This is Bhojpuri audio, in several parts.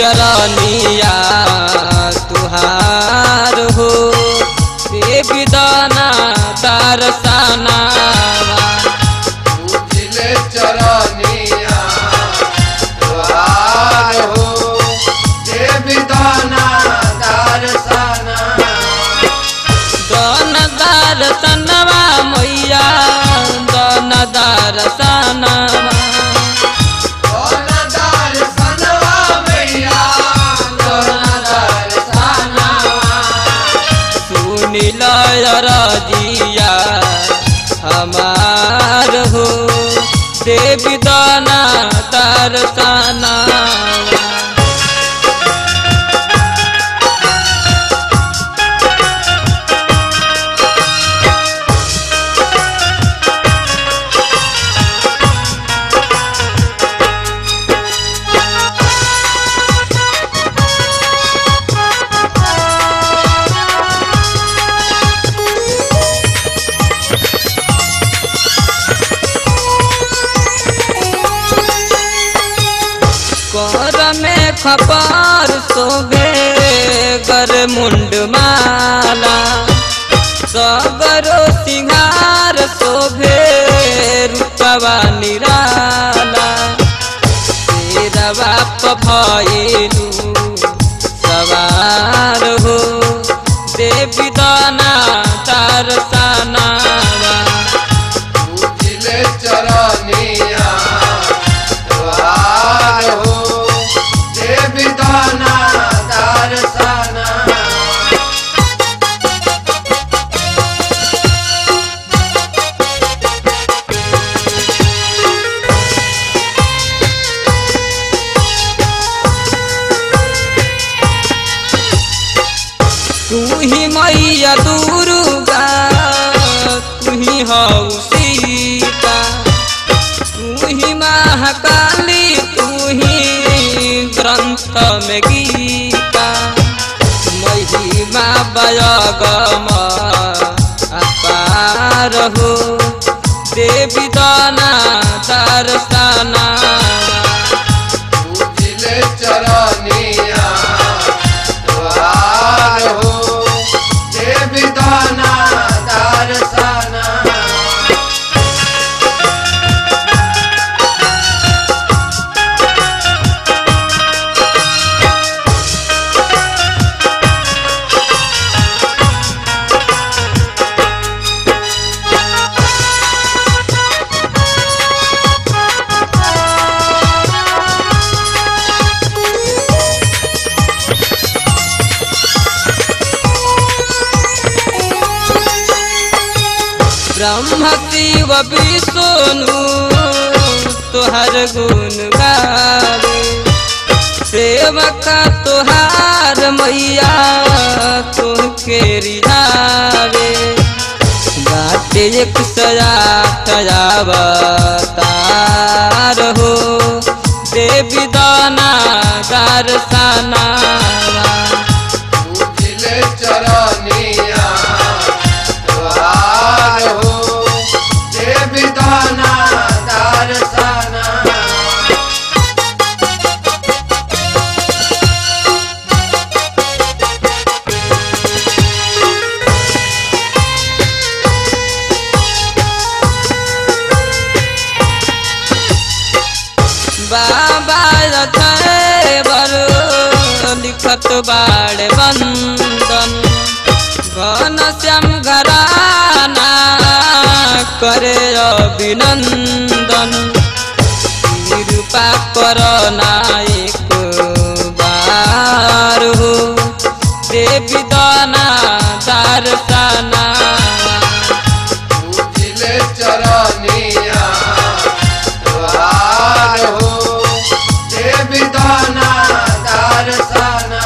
चरनिया तुहार हो देवी दाना दर्शना पूजिले चरनिया द्वार हो देवी दाना दर्शना दन दर्शनवा मैया दन दर्शनवा कौन दर्शनवा मैया कौन दर्शनवा सुनिल रजिया हमार हो देवी दाना दर्शना कर में खपार सोबे गर मुंड माला सगरो सिंगार शोभे रूपवा निराला तेरा बाप भइलू सवार हो देवी दाना दर्शना पूजिले चरनिया द्वार हो देवी दाना दर्शना तू ही मैया दुर्गा तू ही हऊ सीता तू ही महाकाली तू ही ग्रंथ में गीता महिमा बयगम अपार हो देवी दाना दर्शना पूजिले चरनिया द्वार हो देवी दाना दर्शना ब्रह्म शिव विष्णु तुहर गुण गावे सेवका तुहार मैया तुमके रिहावे बाटे एक सया अवतार हो देवी दाना दर्शना पूजिले चरनिया द्वार हो देवी दाना दर्शना बाबा रथे बरो लिखत बाड़ बंदन घन श्याम घराना करे अभिनंदन कृपा कर नायक बार हो देवी दाना दर्शना पूजिले चरनिया द्वार हो देवी दाना दर्शना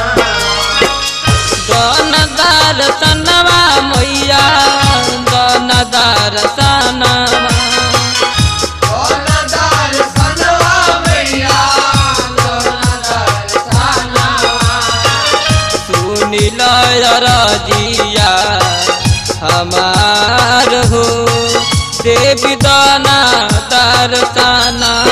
दन दर्शनवा मैया दन दर्शनवा कौन दर्शनवा मैया कौन दर्शनवा सुनिल रजिया हमार हो देवी दाना दर्शना